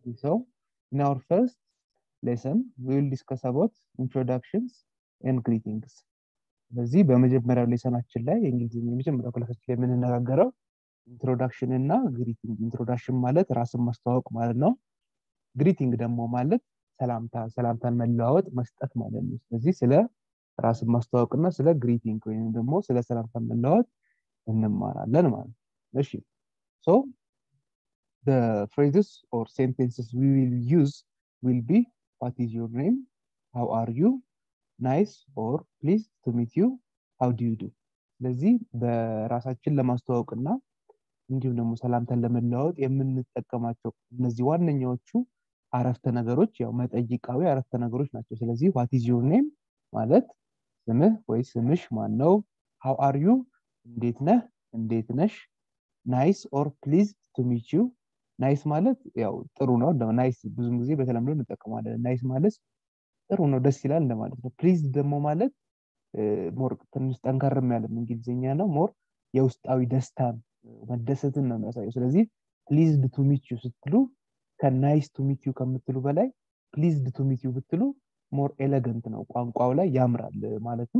So, in our first lesson, we will discuss about introductions and greetings. በዚህ በመጀመሪያው ሌሰናችን ላይ የእንግሊዝኛ የመጀመሪያው ክላሳችን ላይ የምንነጋገረው ኢንትሮዳክሽን እና ግሪቲንግ። ኢንትሮዳክሽን ማለት ራስን ማስተዋወቅ ማለት ነው። ግሪቲንግ ደግሞ ማለት ሰላምታ ሰላምታን መለዋወጥ መስጠት ማለት ነው። ስለዚህ ስለ ራስን ማስተዋወቅ እና ስለ ግሪቲንግ ወይም ደግሞ ስለ ሰላምታን መለዋወጥ እንማራለን ማለት ነው። እሺ ሶ the phrases or sentences we will use will be what is your name how are you nice or pleased to meet you how do you do ስለዚህ በራሳችን ለማስተዋወቅ እና እንዲሁም ደግሞ ሰላምታን ለመለዋወጥ የምንጠቀማቸው እነዚህ ዋነኛዎቹ አረፍተ ነገሮች ያው መጠይቃዊ አረፍተ ነገሮች ናቸው ስለዚህ ዋት ኢዝ ዮር ኔም ማለት ስምህ ወይ ስምሽ ማን ነው ሃው አር ዩ እንዴት ነህ እንዴት ነሽ ናይስ ኦር ፕሊዝድ ቱ ሚት ዩ ናይስ ማለት ያው ጥሩ ነው ናይስ ብዙም ጊዜ በተለምዶ እንጠቀማለን ናይስ ማለት ጥሩ ነው ደስ ይላል እንደማለት ነው ፕሊዝ ደግሞ ማለት ሞር ትንሽ ጠንከርም ያለም እንግሊዝኛ ነው ሞር የውስጣዊ ደስታን መደሰትን ነው የሚያሳየው ስለዚህ ፕሊዝድ ቱ ሚት ዩ ስትሉ ከናይስ ቱ ሚት ዩ ከምትሉ በላይ ፕሊዝድ ቱ ሚት ዩ ብትሉ ሞር ኤሌገንት ነው ቋንቋው ላይ ያምራል ማለትም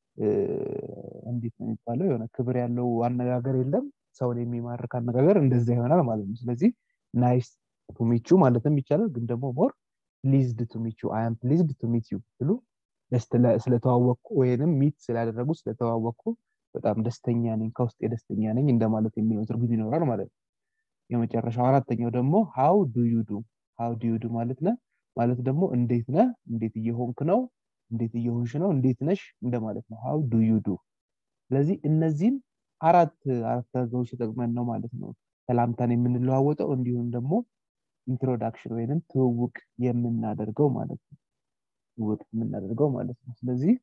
እንዴት ነው የሚባለው የሆነ ክብር ያለው አነጋገር የለም ሰውን የሚማርክ አነጋገር እንደዛ ይሆናል ማለት ነው ስለዚህ ናይስ ቱ ሚት ዩ ማለትም ይቻላል ግን ደግሞ ሞር ፕሊዝድ ቱ ሚት ዩ አይ አም ፕሊዝድ ቱ ሚት ዩ ብትሉ ስለተዋወቅኩ ወይንም ሚት ስላደረጉ ስለተዋወቅኩ በጣም ደስተኛ ነኝ ከውስጥ ደስተኛ ነኝ እንደማለት የሚለው ትርጉም ይኖራል ማለት ነው የመጨረሻው አራተኛው ደግሞ ሃው ዱ ዩ ዱ ሃው ዱ ዩ ዱ ማለት ነ ማለት ደግሞ እንዴት ነህ እንዴት እየሆንክ ነው እንዴት እየሆንሽ ነው እንዴት ነሽ እንደማለት ነው ሃው ዱ ዩ ዱ ስለዚህ እነዚህም አራት አረፍተ ነገሮች ተጠቅመን ነው ማለት ነው ሰላምታን የምንለዋወጠው እንዲሁም ደግሞ ኢንትሮዳክሽን ወይንም ትውውቅ የምናደርገው ማለት ነው ትውውቅ የምናደርገው ማለት ነው ስለዚህ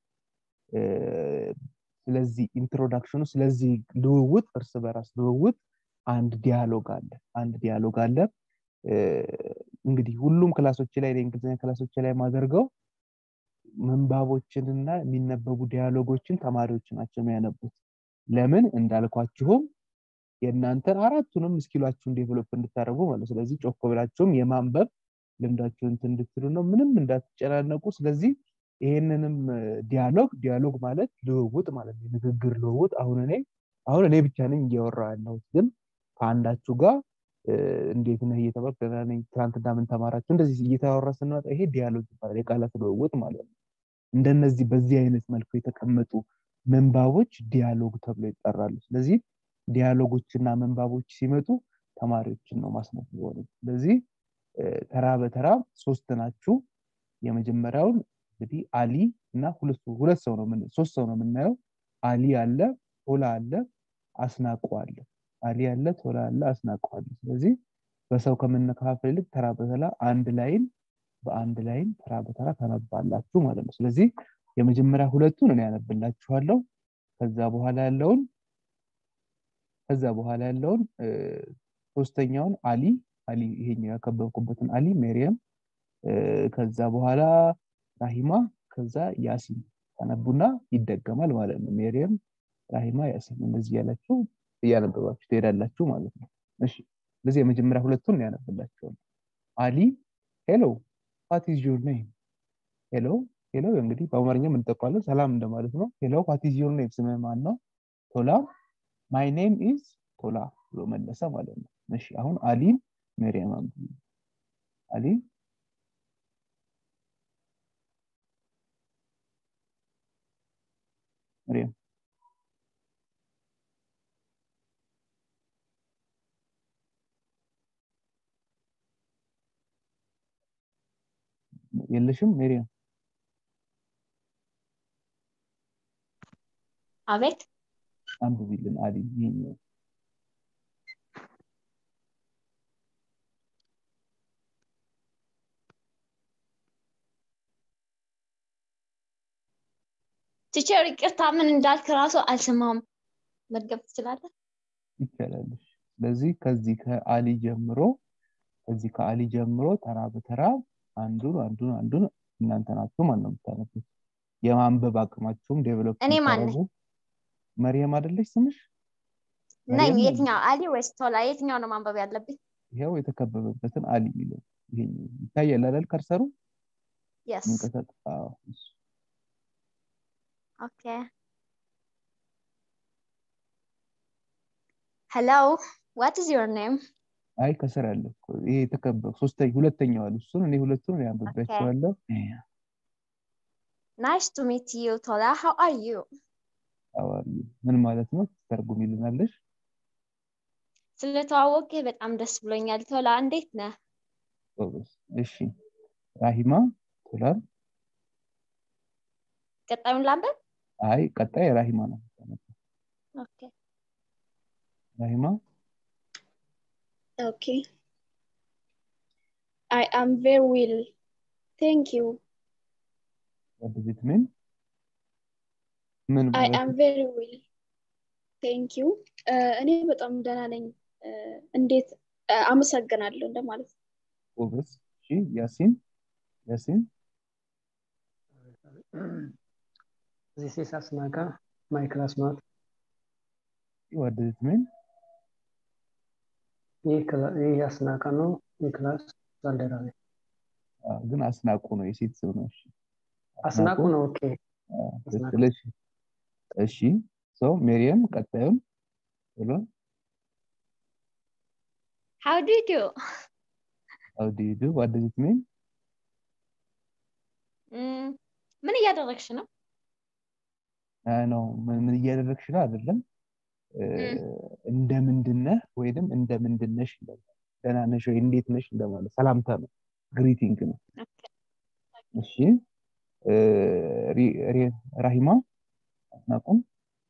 ስለዚህ ኢንትሮዳክሽኑ ስለዚህ ልውውጥ እርስ በራስ ልውውጥ አንድ ዲያሎግ አለ አንድ ዲያሎግ አለ እንግዲህ ሁሉም ክላሶች ላይ የእንግሊዝኛ ክላሶች ላይ ማደርገው ምንባቦችንና የሚነበቡ ዲያሎጎችን ተማሪዎች ናቸው የሚያነቡት ለምን እንዳልኳችሁም የእናንተን አራቱንም እስኪሏችሁን ዴቨሎፕ እንድታደርጉ ማለት ስለዚህ ጮክ ብላችሁም የማንበብ ልምዳችሁን እንድትሉ ነው ምንም እንዳትጨናነቁ ስለዚህ ይሄንንም ዲያሎግ ዲያሎግ ማለት ልውውጥ ማለት ንግግር ልውውጥ አሁን እኔ አሁን እኔ ብቻ ነኝ እያወራ ያለሁት ግን ከአንዳችሁ ጋር እንዴት ነህ እየተባልኩ ደህና ነኝ ትናንትና ምን ተማራችሁ እንደዚህ እየተወራ ስንመጣ ይሄ ዲያሎግ ይባላል የቃላት ልውውጥ ማለት ነው እንደነዚህ በዚህ አይነት መልኩ የተቀመጡ መንባቦች ዲያሎግ ተብሎ ይጠራሉ ስለዚህ ዲያሎጎችና መንባቦች ሲመጡ ተማሪዎችን ነው ማስነበብ ስለዚህ ተራ በተራ ሶስት ናችሁ የመጀመሪያውን እንግዲህ አሊ እና ሁለት ሰው ነው ሶስት ሰው ነው የምናየው አሊ አለ ቶላ አለ አስናቁ አለ አሊ አለ ቶላ አለ አስናቁ አለ ስለዚህ በሰው ከምንከፋፈል ይልቅ ተራ በተራ አንድ ላይን በአንድ ላይን ተራ በተራ ተነባላችሁ ማለት ነው ስለዚህ የመጀመሪያ ሁለቱን እኔ ያነብላችኋለሁ ከዛ በኋላ ያለውን ከዛ በኋላ ያለውን ሶስተኛውን አሊ አሊ ይሄኛው ያከበብኩበትን አሊ ሜሪየም ከዛ በኋላ ራሂማ ከዛ ያሲን ተነቡና ይደገማል ማለት ነው ሜሪየም ራሂማ ያሲን እንደዚህ ያላችሁ እያነበባችሁ ትሄዳላችሁ ማለት ነው እሺ ስለዚህ የመጀመሪያ ሁለቱን ያነብላችኋል አሊ ሄሎ ዋት ኢዝ ዩር ኔም ሄሎ ሄሎ እንግዲህ በአማርኛ የምንጠቋለን ሰላም እንደማለት ነው ሄሎ ዋት ኢዝ ዩር ኔም ስምህ ማን ነው ቶላ ማይ ኔም ኢዝ ቶላ ብሎ መለሰ ማለት ነው እሺ አሁን አሊን ሜሪያም አሊ መሪያም የለሽም ሜሪያም አቤት አንብቢልን አሊ ይሄኛው ቲቸር ይቅርታ ምን እንዳልክ ራሱ አልሰማም መድገብ ትችላለህ ይቻላለሽ ስለዚህ ከዚህ ከአሊ ጀምሮ ከዚህ ከአሊ ጀምሮ ተራ በተራ አንዱን አንዱን አንዱን እናንተ ናችሁ ማን ነው የምታነቡት የማንበብ አቅማችሁም ዴቨሎፕ እኔ ማን ነኝ? መርየም አይደለች ስምሽ ነኝ መርየም የትኛው አሊ ወይስ ቶላ የትኛው ነው ማንበብ ያለብኝ ይኸው የተከበበበትን አሊ የሚለው ይሄ ይታያል አይደል ከርሰሩ Yes. መንቀሳቀስ አዎ እሱ Okay. Hello. What is your name? አይ ከስር ያለ እኮ ይሄ የተከበ ሶስተኛ ሁለተኛው አለ እሱን እኔ ሁለቱን ያንብቤያቸዋለሁ Nice to meet you, Tola. How are you? አዋሪ ምን ማለት ነው ተርጉም ይልናለሽ ስለተዋወቅህ በጣም ደስ ብሎኛል። ቶላ እንዴት ነህ? ጎበዝ እሺ ራሂማ ቶላር ቀጣዩን ላንበብ? አይ ቀጣይ ራሂማ ነው ኦኬ። ራሂማ Okay. I am very well. Thank you. what does it mean ምን I ማለት am ነው? very well. Thank you. Uh, እኔ በጣም ደህና ነኝ። Uh, እንዴት uh, አመሰግናለሁ እንደማለት ነው። ጎበዝ እሺ ያሲን ያሲን This is Asnaka, my classmate. what does it mean ይህ ክላ- ይህ አስናቀ ነው የክላስ ባልደረቤ። አዎ፣ ግን አስናቁ ነው የሴት ስም ነው እሺ አስናቁ ነው። ኦኬ አዎ፣ አስናቁ። ትክክል እሺ እሺ ሶ ሜሪየም ቀጣዩን ብሎ How do you do? how do you do what does it mean ም፣ ምን እያደረግሽ ነው? አይ ነው ምን ምን እያደረግሽ ነው አይደለም እ፣ እንደምንድነህ ወይንም እንደምንድነሽ እንደማለት ደህና ነሽ ወይ እንዴት ነሽ እንደማለት ሰላምታ ነው ግሪቲንግ ነው እሺ እ፣ ሪ- ሪ- ራሂማ አስናቁም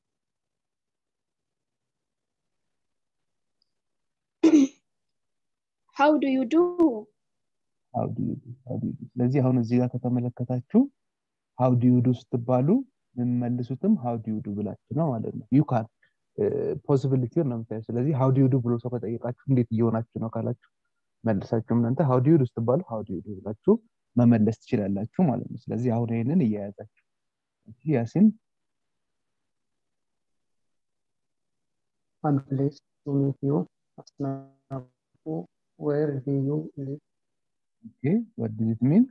How do you do? how do you do how do you do ስለዚህ አሁን እዚህ ጋር ከተመለከታችሁ how do you do ስትባሉ የምመልሱትም how do you do ብላችሁ ነው ማለት ነው you can ፖሲቢሊቲውን ነው የምታየው ስለዚህ how do you do ብሎ ሰው ከጠየቃችሁ እንዴት እየሆናችሁ ነው ካላችሁ መልሳችሁ እናንተ how do you do ስትባሉ how do you do ብላችሁ መመለስ ትችላላችሁ ማለት ነው ስለዚህ አሁን ይህንን እያያዛችሁ እሺ ያሲን I'm pleased to meet you. Asnaku, where do you live? ኦኬ what does it mean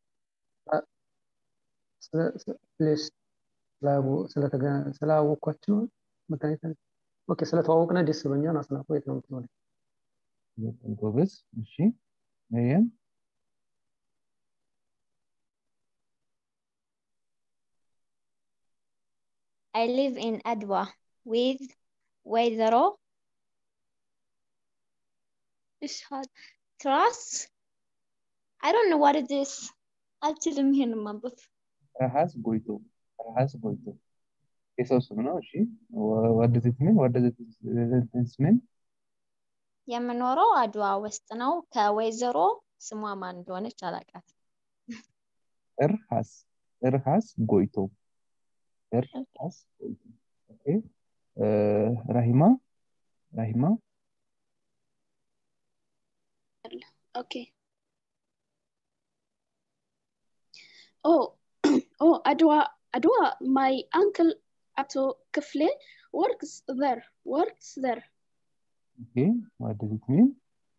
ስለ- ስለ- pleased ስላወ- ስለተገ- ስላወኳችሁ መገናኘት ኦኬ ስለተዋወቅነ ደስ ብሎኛል። አስናቁ የት ነው የምትኖሪው? በጣም ጎበዝ እሺ መሪያም I live in Adwa with Wayzero. Ishad. Trust? I don't know what it is. አልችልም ይሄን ማንበብ። ረሃስ ጎይቶ ረሃስ ጎይቶ የሰው ስም ነው እሺ what does it mean what does it it mean የምኖረው አድዋ ውስጥ ነው። ከወይዘሮ ስሟ ማን እንደሆነች አላውቃትም። እርሃስ እርሃስ ጎይቶ እርሃስ ጎይቶ ኦኬ እ፣ ራሂማ ራሂማ Okay. Oh, oh, Adwa, Adwa, my uncle Ato Kifle works there, works there. ኦኬ what does it mean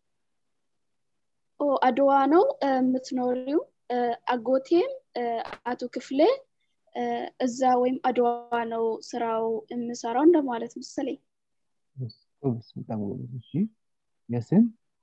ኦ አድዋ ነው እ፣ የምትኖሪው እ፣ አጎቴም እ፣ አቶ ክፍሌ እ፣ እዛ ወይም አድዋ ነው ስራው የምሰራው እንደማለት መሰለኝ። ጎበዝ በጣም ጎበዝ እሺ ያሲን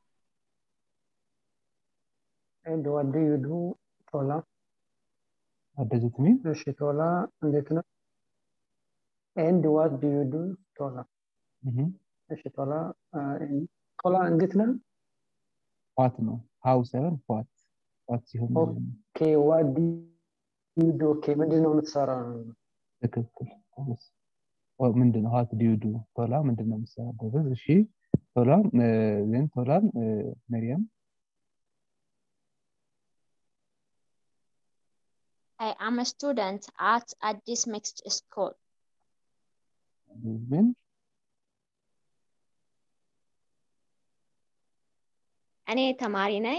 And what do you do? ቶላ what does it mean እሺ ቶላ እንዴት ነው? And what do you do? ቶላ እህ እሺ ቶላ አ፣ ቶላ እንዴት ነው? ኳት ነው ሀው ሳይሆን ኳት ኳት ሲሆን ኦኬ what do you do? ኦኬ ምንድን ነው የምትሰራው? ትክክል ጎበዝ ኦ፣ ምንድን ነው ሀት ዲዩ ዱ ቶላ ምንድን ነው የምትሰራው ጎበዝ እሺ ቶላ ዜን ቶላ መሪያም I am a student at Addis Mixed School. ምን እኔ ተማሪ ነኝ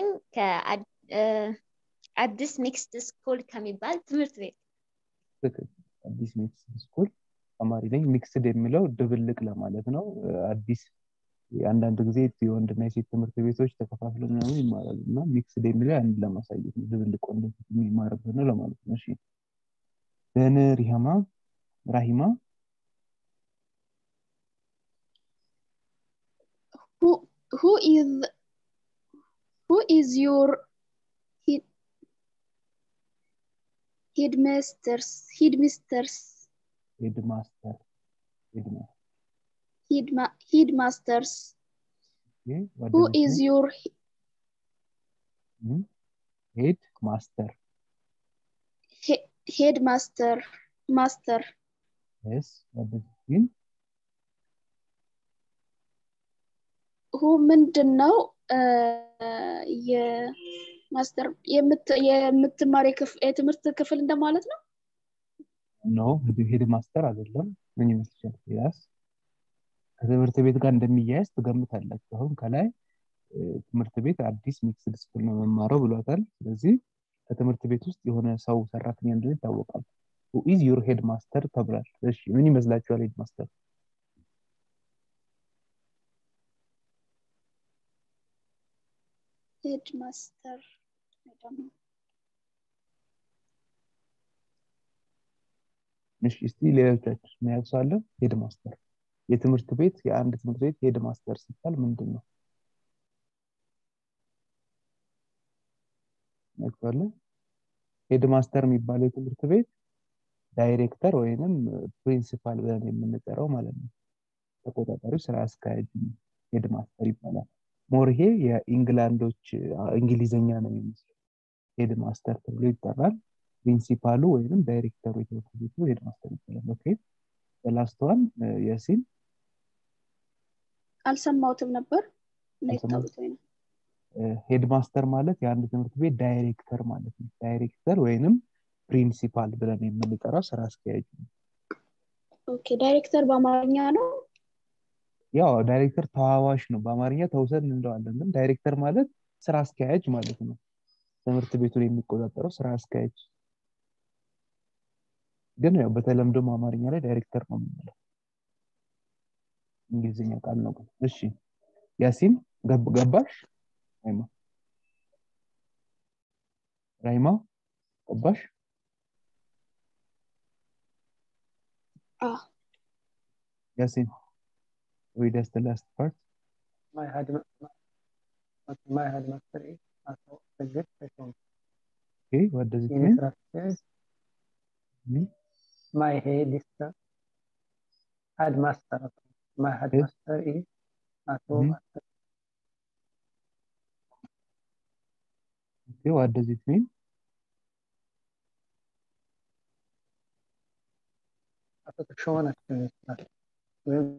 ከአዲስ ሚክስድ ስኩል ከሚባል ትምህርት ቤት። ትክክል አዲስ ሚክስድ ስኩል ተማሪ ነኝ ሚክስድ የሚለው ድብልቅ ለማለት ነው እ፣ አዲስ አንዳንድ ጊዜ የወንድና የሴት ትምህርት ቤቶች ተከፋፍለው ምናምን ይማራሉ እና ሚክስድ የሚለው አንድ ለማሳየት ነው ድብልቅ ወንድ የሚማርበት ነው ለማለት ነው እሺ ደን ሪሃማ ራሂማ who who is who is your head headmasters headmasters ሄድ ማስተር ሄድ ማስተር headma, headmasters who is your ሄድ ማስተር he, headmaster master yes what does it mean who ምንድን ነው የማስተር የምትማር የትምህርት ክፍል እንደማለት ነው ኖ ሄድ ማስተር አይደለም ምን ይመስልሻል ያስ ከትምህርት ቤት ጋር እንደሚያያዝ ትገምታላችሁ አሁን ከላይ ትምህርት ቤት አዲስ ሚክስድ ስኩል ነው መማረው ብሏታል ስለዚህ ከትምህርት ቤት ውስጥ የሆነ ሰው ሰራተኛ እንደሆነ ይታወቃል ኢዝ ዩር ሄድ ማስተር ተብሏል እሺ ምን ይመስላችኋል ሄድ ማስተር ሄድማስተር ደግሞ እሺ እስቲ ሌሎቻችሁ መያዝ ሄድ ማስተር የትምህርት ቤት የአንድ ትምህርት ቤት ሄድ ማስተር ሲባል ምንድን ነው ያውቃለ ሄድ ማስተር የሚባለው የትምህርት ቤት ዳይሬክተር ወይንም ፕሪንሲፓል ብለን የምንጠራው ማለት ነው ተቆጣጣሪው ስራ አስኪያጅ ሄድ ማስተር ይባላል ሞር ይሄ የኢንግላንዶች እንግሊዘኛ ነው የሚመስለው ሄድ ማስተር ተብሎ ይጠራል ፕሪንሲፓሉ ወይንም ዳይሬክተሩ የትምህርት ቤቱ ሄድ ማስተር ይባላል ኦኬ በላስተዋን የሲን አልሰማሁትም ነበር ሄድ ማስተር ማለት የአንድ ትምህርት ቤት ዳይሬክተር ማለት ነው ዳይሬክተር ወይንም ፕሪንሲፓል ብለን የምንጠራው ስራ አስኪያጅ ነው ኦኬ ዳይሬክተር በአማርኛ ነው ያው ዳይሬክተር ተዋዋሽ ነው በአማርኛ ተውሰን እንደዋለን ግን ዳይሬክተር ማለት ስራ አስኪያጅ ማለት ነው ትምህርት ቤቱን የሚቆጣጠረው ስራ አስኪያጅ ግን ያው በተለምዶ አማርኛ ላይ ዳይሬክተር ነው የምንለው እንግሊዝኛ ቃል ነው ግን እሺ ያሲን ገባሽ ራይማ ራይማ ገባሽ ያሲን read us the last part my head my headmaster is also a good person okay what does it in mean structure Hmm? my head is the headmaster my headmaster is also Mhm. a okay what does it mean አቶ ተሾመ ናቸው ይመስላል ወይም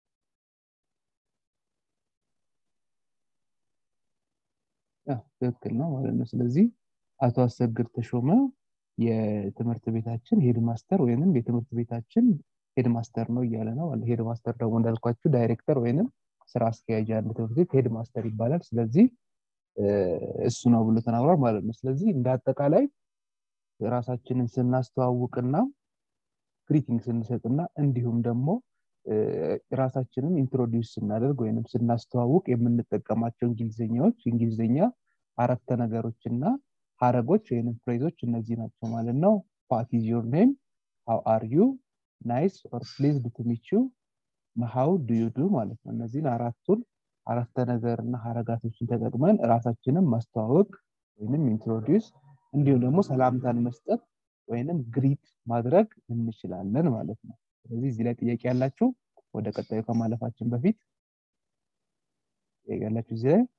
ያ ትክክል ነው ማለት ነው ስለዚህ አቶ አሰግድ ተሾመ የትምህርት ቤታችን ሄድ ማስተር ወይንም የትምህርት ቤታችን ሄድ ማስተር ነው እያለ ነው ሄድ ማስተር ደግሞ እንዳልኳችሁ ዳይሬክተር ወይንም ስራ አስኪያጅ አንድ ትምህርት ቤት ሄድ ማስተር ይባላል ስለዚህ እሱ ነው ብሎ ተናግሯል ማለት ነው ስለዚህ እንደ አጠቃላይ ራሳችንን ስናስተዋውቅና ግሪቲንግ ስንሰጥና እንዲሁም ደግሞ ራሳችንን ኢንትሮዲውስ ስናደርግ ወይም ስናስተዋውቅ የምንጠቀማቸው እንግሊዝኛዎች እንግሊዝኛ አረፍተ ነገሮች እና ሀረጎች ወይም ፍሬዞች እነዚህ ናቸው ማለት ነው ዋት ኢዝ ዮር ኔም ሃው አር ዩ ናይስ ኦር ፕሊዝድ ቱ ሚት ዩ ሃው ዱ ዩ ዱ ማለት ነው እነዚህን አራቱን አረፍተ ነገር እና ሀረጋቶችን ተጠቅመን ራሳችንን ማስተዋወቅ ወይንም ኢንትሮዲውስ እንዲሁም ደግሞ ሰላምታን መስጠት ወይንም ግሪት ማድረግ እንችላለን ማለት ነው ስለዚህ እዚህ ላይ ጥያቄ ያላችሁ ወደ ቀጣዩ ከማለፋችን በፊት ጥያቄ ያላችሁ እዚህ ላይ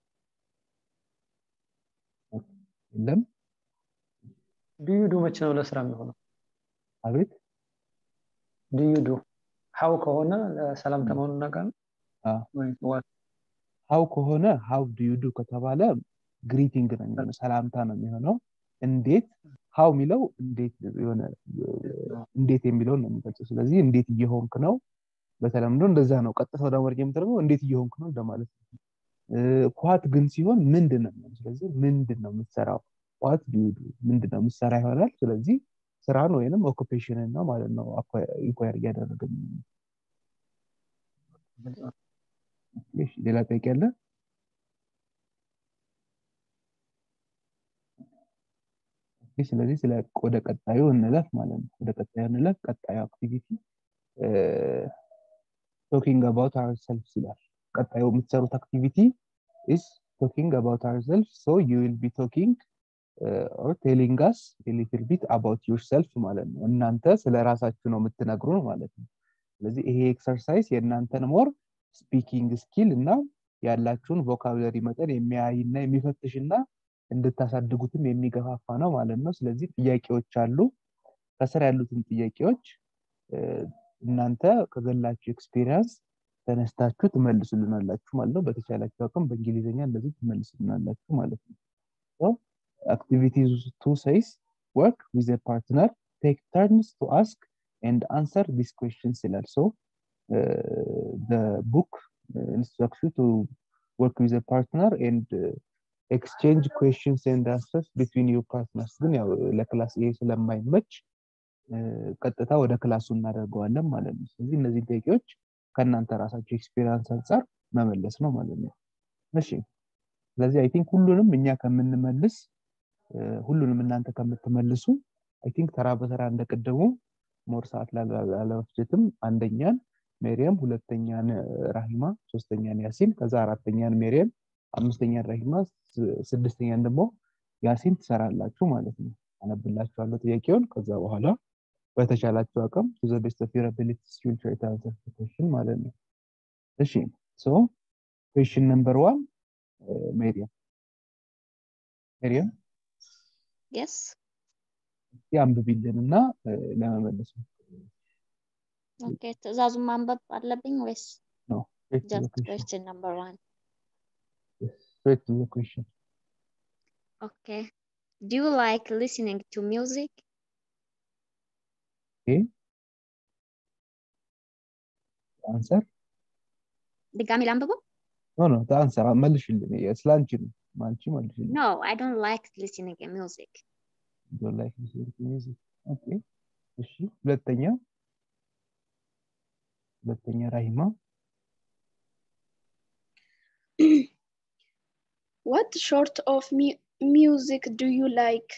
የለም ዱዩ ዱ መቼ ነው ለስራ የሚሆነው አቤት ዱዩ ዱ ሀው ከሆነ ሰላምታ መሆኑን እናውቃለን አዎ። ወይ ዋት ሀው ከሆነ ሀው ዱ ዱ ከተባለ ግሪቲንግ ነው የሚሆነው ሰላምታ ነው የሚሆነው እንዴት ሀው የሚለው እንዴት የሆነ እንዴት የሚለውን ነው የሚገልጸው ስለዚህ እንዴት እየሆንክ ነው በተለምዶ እንደዛ ነው ቀጥታ ወደ አማርኛ የምትደርገው እንዴት እየሆንክ ነው እንደማለት ነው ኳት ግን ሲሆን ምንድን ነው የሚሆነው? ስለዚህ ምንድን ነው የምትሰራው ኳት ዲዩዱ ምንድን ነው የምትሰራ ይሆናል ስለዚህ ስራን ወይንም ኦኩፔሽንን ነው ማለት ነው ኢንኳየር እያደረገ እሺ፣ ሌላ ጥያቄ አለ? ኦኬ፣ ስለዚህ ስለ ወደ ቀጣዩ እንለፍ ማለት ነው። ወደ ቀጣዩ እንለፍ። ቀጣዩ አክቲቪቲ ቶኪንግ አባውት አወርሰልፍስ ይላል። ቀጣዩ የምትሰሩት አክቲቪቲ ኢዝ ቶኪንግ አባውት አወርሰልፍ ሶ ዩ ዊል ቢ ቶኪንግ ኦር ቴሊንግ አስ ሊትል ቢት አባውት ዩርሰልፍ ማለት ነው። እናንተ ስለ ራሳችሁ ነው የምትነግሩን ማለት ነው። ስለዚህ ይሄ ኤክሰርሳይዝ የእናንተን ሞር ስፒኪንግ ስኪል እና ያላችሁን ቮካብለሪ መጠን የሚያይና የሚፈትሽና እንድታሳድጉትም የሚገፋፋ ነው ማለት ነው። ስለዚህ ጥያቄዎች አሉ። ከስር ያሉትን ጥያቄዎች እናንተ ከገላችሁ ኤክስፔሪንስ ተነስታችሁ ትመልሱልናላችሁ ማለት ነው። በተቻላችሁ አቅም በእንግሊዝኛ እንደዚህ ትመልሱልናላችሁ ማለት ነው። አክቲቪቲ ቱ ሰይስ ወርክ ዊዝ ፓርትነር ቴክ ተርንስ ቱ አስክ ኤንድ አንሰር ዲስ ኩዌሽንስ ይላል። ሶ ቡክ ኢንስትራክት ቱ ወርክ ዊዝ ፓርትነር ኤንድ ኤክስቼንጅ ኩዌሽንስ ኤንድ አንሰርስ ቢትዊን ዩ ፓርትነርስ ግን ያው ለክላስ ይሄ ስለማይመች ቀጥታ ወደ ክላሱ እናደርገዋለን ማለት ነው። ስለዚህ እነዚህ ጥያቄዎች ከእናንተ ራሳቸው ኤክስፔሪንስ አንጻር መመለስ ነው ማለት ነው። እሺ ስለዚህ አይ ቲንክ ሁሉንም እኛ ከምንመልስ ሁሉንም እናንተ ከምትመልሱ አይ ቲንክ ተራ በተራ እንደቀደሙ ሞር ሰዓት ላለመፍጀትም አንደኛን ሜሪየም፣ ሁለተኛን ራሂማ፣ ሶስተኛን ያሲን፣ ከዛ አራተኛን ሜሪየም፣ አምስተኛን ራሂማ፣ ስድስተኛን ደግሞ ያሲን ትሰራላችሁ ማለት ነው። አነብላችኋለሁ ጥያቄውን ከዛ በኋላ በተቻላችሁ አቅም ቱ ዘ ቤስት ኦፍ ዩር አቢሊቲስ ዩ ዊል ትራይ ቱ አንሰር ዘ ኩዌስችን ማለት ነው። እሺ ሶ ኩዌስችን ነምበር ዋን ሜሪየም ሜሪየም የስ እስቲ አንብቢልን እና ለመመለስ ነው። ኦኬ ትእዛዙን ማንበብ አለብኝ ወይስ ነው straight to the ጀስት question. ኩዌስችን ነምበር ዋን Yes, straight to the question. ኦኬ ዱ ዩ ላይክ ሊስኒንግ ቱ ሚውዚክ Okay. አንሰር ድጋሚ ላንብበው ኖ ኖ አንሰር መልሽልን። ስለ አንቺ ነው አንቺ መልሽልን። ኖ አይ ዶንት ላይክ ሊስኒንግ ሚውዚክ ዶንት ላይክ ሊስኒንግ ቱ ሚውዚክ ኦኬ እሺ ሁለተኛ ሁለተኛ ራሂማ What sort of mu- music do you like?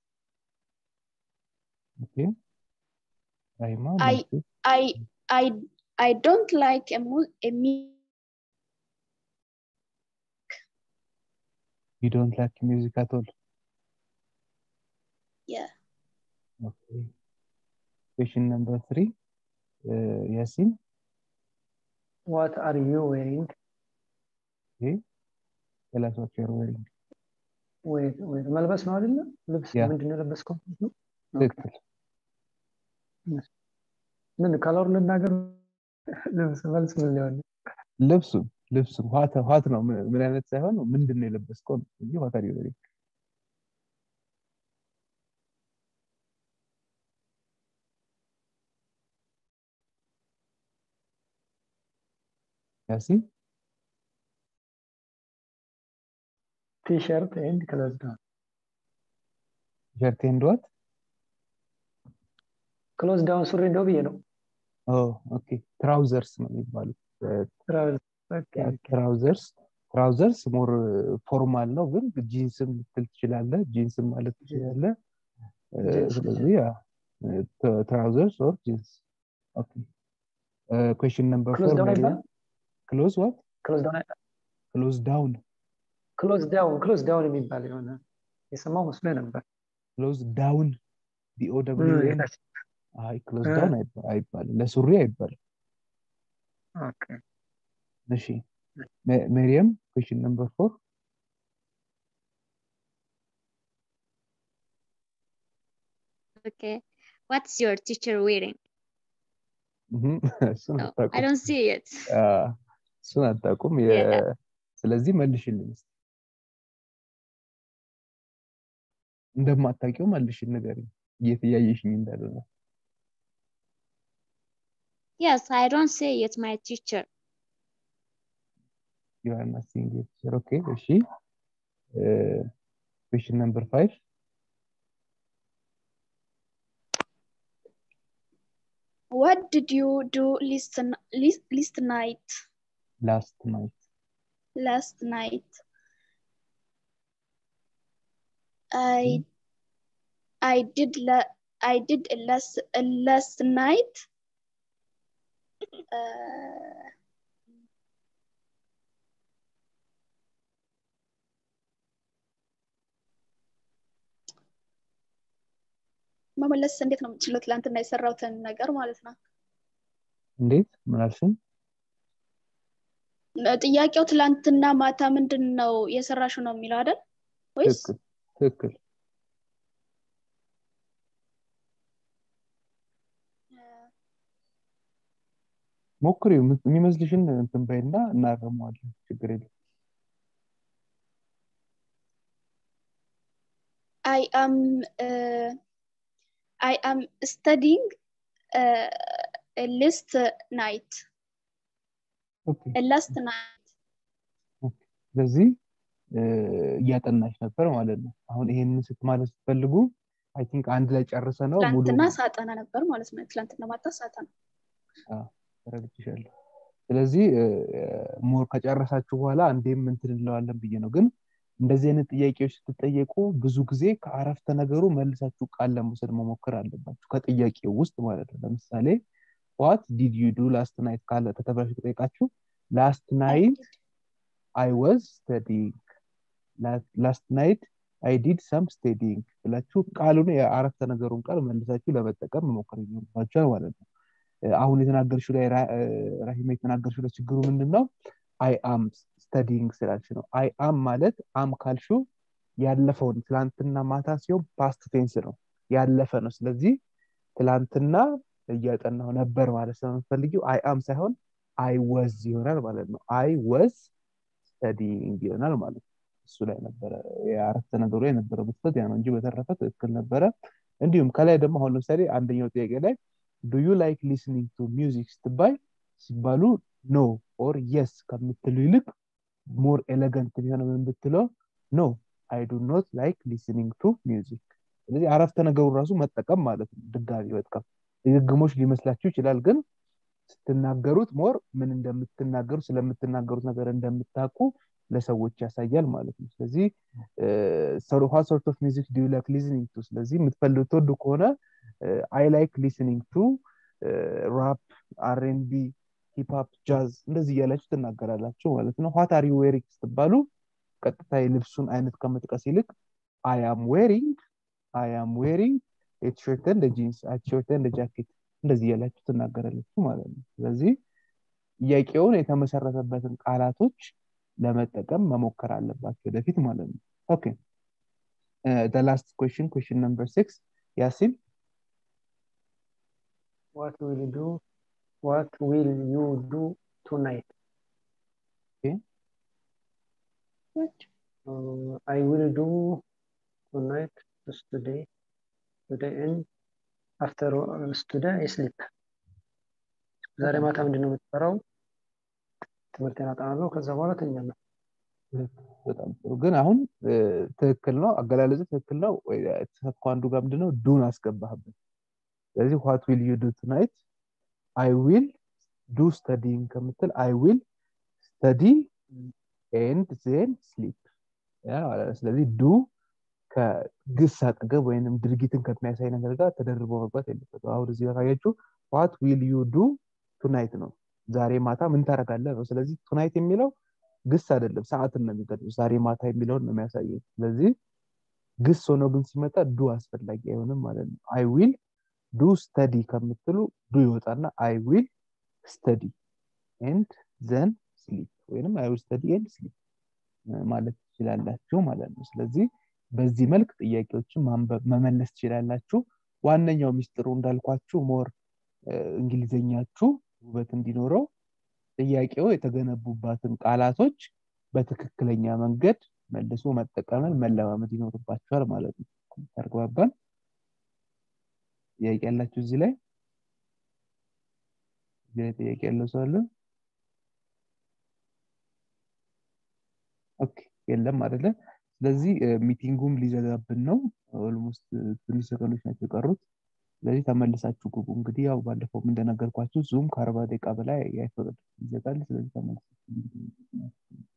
ኦኬ ራሂማ አይ መልሱ I I I don't like a mu- a mu- ዩ ዶንት ላይክ ሚውዚክ አት ኦል yeah. ኦኬ ኩዌሽን ነምበር 3 ያሲን What are you wearing? tell us what you are wearing Wait, wait. መልበስ ነው አይደለ? ልብስ ያ። ምንድን ነው የለበስከው? ነው? ትክክል ምን ከለሩ ልናገር? ልብስ መልስ ምን ሊሆን ነው? ልብሱ ልብሱ ዋት ዋት ነው ምን ምን አይነት ሳይሆን ምንድን ነው የለበስከው ነው እንጂ ዋት አር ዩ ዌሪንግ ያሲን ቲሸርት ኤንድ ክሎዝ ዳውን። ቲሸርት ኤንድ ዋት ክሎዝ ዳውን ሱሪ እንደው ብዬ ነው። ኦ ኦኬ ትራውዘርስ ነው የሚባሉት ትራቭል ኦኬ ኦኬ። ትራውዘርስ ትራውዘርስ ሞር ፎርማል ነው ግን ጂንስም ልትል ትችላለህ ጂንስም ማለት ትችላለህ እ፣ ጂንስ። ስለዚህ ያ ትራውዘርስ ኦር ጂንስ ኦኬ ኩዌሽን ነምበር ክሎዝ ፎር ዳውን አይባልም? ክሎዝ ዋት ክሎዝ ዳውን ክሎዝ ዳውን ክሎዝ ዳውን ክሎዝ ዳውን የሚባል የሆነ የሰማው መስሎ ነበር። ክሎዝ ዳውን ዲኦ ደብሊው ኤን ታች። አይ ክሎዝ እ። ዳውን አይባልም ለሱሪ አይባልም ኦኬ እሺ ሜ- ሜሪየም ኩዌሽን ነምበር ፎር Okay. What's your teacher wearing? እሱን No, I አታውቁም don't see it. አ፣ እሱን አታውቁም የ- Yeah. ስለዚህ መልሽልን እስኪ እንደማታውቂው መልሽን ንገሪኝ እየተያየሽኝ እንዳልሆነ Yes, I don't see it, my teacher. you are not seeing it Sure, okay እሺ ኩዌሽን ነምበር ፋይቭ What did you do last, last, last night? ላስት ናይት last night. I I did la- I did last last night. Uh, መመለስ እንዴት ነው የምችለው? ትላንትና የሰራሁትን ነገር ማለት ነው። እንዴት ምን አልሽኝ? ጥያቄው ትላንትና ማታ ምንድን ነው የሰራሽው ነው የሚለው አይደል? ወይስ ትክክል ትክክል ሞክሪው የም- የሚመስልሽን እንትን በይና እናረመዋለን ችግር የለም I am uh, I am studying uh, a last night. ኦኬ A last night. ስለዚህ እ፣ እያጠናሽ ነበር ማለት ነው አሁን ይሄንን ስትማለት ስትፈልጉ አይ ቲንክ አንድ ላይ ጨርሰ ነው ሙሉ ትላንትና ሳጠና ነበር ማለት ነው። ትላንትና ማታ ሳጠና። ተረድቼሻለሁ ስለዚህ ሞር ከጨረሳችሁ በኋላ አንዴም እንትን እንለዋለን ብዬ ነው ግን እንደዚህ አይነት ጥያቄዎች ስትጠየቁ ብዙ ጊዜ ከአረፍተ ነገሩ መልሳችሁ ቃል ለመውሰድ መሞከር አለባችሁ ከጥያቄው ውስጥ ማለት ነው ለምሳሌ ዋት ዲድ ዩ ዱ ላስት ናይት ካለ ከተብላችሁ ተጠይቃችሁ ላስት ናይት አይ ዋዝ ስተዲንግ ላስት ናይት አይ ዲድ ሰም ስቴዲንግ ብላችሁ ቃሉን የአረፍተ ነገሩን ቃል መልሳችሁ ለመጠቀም መሞከር ይኖርባችኋል ማለት ነው አሁን የተናገርሽው ላይ ራሂማ የተናገርሽው ላይ ችግሩ ምንድን ነው አይ አም ስተዲንግ ስላልሽ ነው አይ አም ማለት አም ካልሹ ያለፈውን ትላንትና ማታ ሲሆን ፓስት ቴንስ ነው ያለፈ ነው ስለዚህ ትላንትና እያጠናው ነበር ማለት ስለምትፈልጊው አይ አም ሳይሆን አይ ወዝ ይሆናል ማለት ነው አይ ወዝ ስተዲንግ ይሆናል ማለት ነው እሱ ላይ ነበረ የአረፍተ ነገሩ የነበረው ብትፈት ያ ነው እንጂ በተረፈ ትክክል ነበረ እንዲሁም ከላይ ደግሞ አሁን ለምሳሌ አንደኛው ጥያቄ ላይ ዱ ዩ ላይክ ሊስኒንግ ቱ ሚውዚክ ስትባይ ሲባሉ ኖ ኦር የስ ከምትሉ ይልቅ ሞር ኤሌገንት ቢሆነ ምን ብትለው ኖ አይ ዱ ኖት ላይክ ሊስኒንግ ቱ ሚውዚክ ስለዚህ አረፍተ ነገሩ ራሱ መጠቀም ማለት ነው ድጋሚ መጥቀም ድግግሞች ሊመስላችሁ ይችላል ግን ስትናገሩት ሞር ምን እንደምትናገሩ ስለምትናገሩት ነገር እንደምታውቁ ለሰዎች ያሳያል ማለት ነው ስለዚህ ዋት ሶርት ኦፍ ሚዚክ ዱ ላይክ ሊስኒንግ ቱ ስለዚህ የምትፈልጉ ትወዱ ከሆነ አይ ላይክ ሊስኒንግ ቱ ራፕ አርኤንቢ ሂፕሀፕ ጃዝ እንደዚህ እያላችሁ ትናገራላችሁ ማለት ነው ዋት አር ዩ ዌሪንግ ስትባሉ ቀጥታ የልብሱን አይነት ከመጥቀስ ይልቅ አይ አም ዌሪንግ አይ አም ዌሪንግ ቲሸርት እንደ ጂንስ ቲሸርት እንደ ጃኬት እንደዚህ እያላችሁ ትናገራላችሁ ማለት ነው ስለዚህ ጥያቄውን የተመሰረተበትን ቃላቶች ለመጠቀም መሞከር አለባቸው ወደፊት ማለት ነው ኦኬ ላስት ኩዌሽን ኩዌሽን ነምበር ሲክስ ያሲን What will you do? What will you do tonight? Okay. What? Uh, I will do tonight just today. Today and after uh, today I sleep. ዛሬ ማታ ምንድን ነው የምትሰራው? ትምህርቴን አጠናለሁ። ከዛ በኋላ ተኛለሁ። በጣም ጥሩ ግን አሁን ትክክል ነው አገላለጹ ትክክል ነው ተሳትፎ አንዱ ጋር ምንድነው ዱን አስገባህበት ስለዚህ ዋት ዊል ዩ ዱ ትናይት አይ ዊል ዱ ስተዲንግ ከምትል አይ ዊል ስተዲ ኤንድ ዜን ስሊፕ ስለዚህ ዱ ከግስ አጠገብ ወይም ድርጊትን ከሚያሳይ ነገር ጋር ተደርቦ መግባት የለበት አሁን እዚህ ጋር ካያችሁ ዋት ዊል ዩ ዱ ቱናይት ነው ዛሬ ማታ ምን ታደርጋለህ ነው ስለዚህ ቱናይት የሚለው ግስ አይደለም ሰዓትን ነው የሚገድም ዛሬ ማታ የሚለውን ነው የሚያሳየው ስለዚህ ግስ ሆኖ ግን ሲመጣ ዱ አስፈላጊ አይሆንም ማለት ነው አይ ዊል ዱ ስተዲ ከምትሉ ዱ ይወጣና አይ ዊል ስተዲ ኤንድ ዘን ስሊፕ ወይም አይ ዊል ስተዲ ኤንድ ስሊፕ ማለት ትችላላችሁ ማለት ነው ስለዚህ በዚህ መልክ ጥያቄዎችን መመለስ ትችላላችሁ ዋነኛው ሚስጥሩ እንዳልኳችሁ ሞር እንግሊዘኛችሁ ውበት እንዲኖረው ጥያቄው የተገነቡባትን ቃላቶች በትክክለኛ መንገድ መልሶ መጠቀምን መለማመድ ይኖርባቸዋል ማለት ነው ተግባባን ጥያቄ ያላችሁ እዚህ ላይ እዚህ ላይ ጥያቄ ያለው ሰው አለ ኦኬ የለም አደለ ስለዚህ ሚቲንጉም ሊዘጋብን ነው ኦልሞስት ትንሽ ሰከንዶች ናቸው የቀሩት ስለዚህ ተመልሳችሁ ግቡ እንግዲህ ያው ባለፈውም እንደነገርኳችሁ ዙም ከአርባ ደቂቃ በላይ አይፈቅድም ይዘጋል ስለዚህ ተመልሳችሁ